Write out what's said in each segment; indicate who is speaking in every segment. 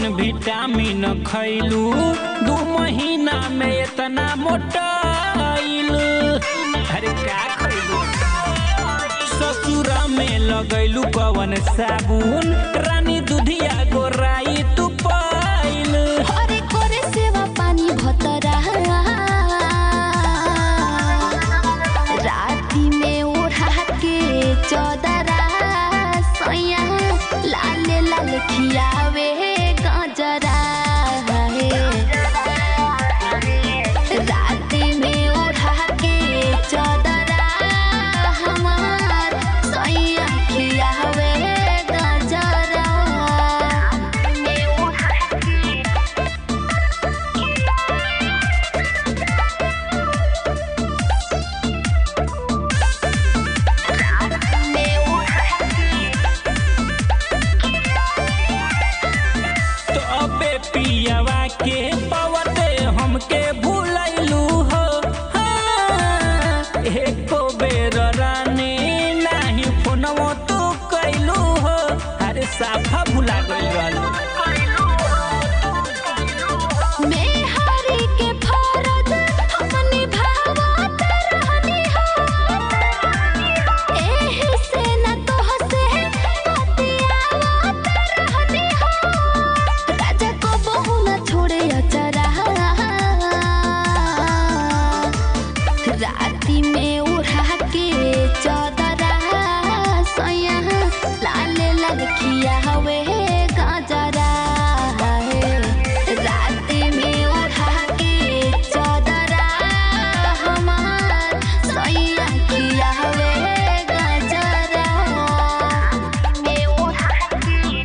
Speaker 1: vitamin खैलू दू महीना में इतना मोटाइल अरे का खैलू ससुरा में लगैलू कवन साबुन रानी दुधिया गोराई तू पाइल
Speaker 2: हरे करे सेवा पानी भतरा राती में ओढ़ा के चदरा सैया लाल लाल खियावे गजरा राती में ओढ़ा के चदरा हमार सैया खियावे गजरा में ओढ़ा के में ओढ़ा के
Speaker 1: तो अबे पियावा के पवते हमके भूलैलू हो हाँ, एको बेर रानी नाही फोनवो तू कैलू हो अरे साफा भुला गइल रहलू
Speaker 2: मैं हरी के फरज हम निभावत रहनी हो एही से न तोहसे बतियावत रहनी हो राजा को बहू न छोड़े अचरा राती में उड़ा के चदरा सैया लाल लाल खिया हवे गजरा राती में उड़ा के चदरा हमार सैया खिया हवे गजरा में उड़ा के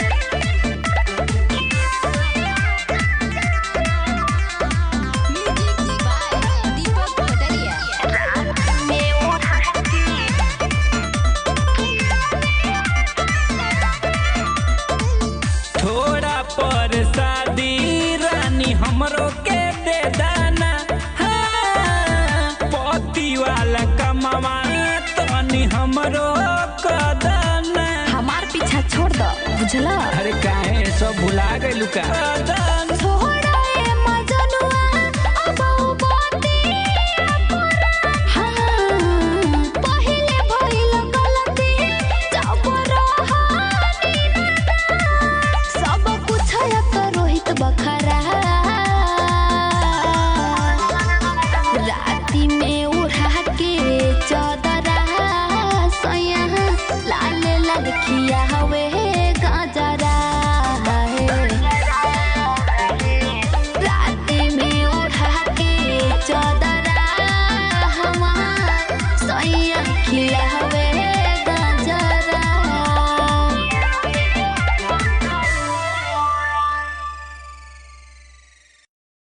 Speaker 2: में उड़ा के
Speaker 1: थोड़ा पर शादी रानी हमरो के दे दाना हाँ, पति वाला कमावा तनी हमरो कदना
Speaker 2: हमार पीछा छोड़ दो बुझला
Speaker 1: अरे काहे सब भुला गइलू का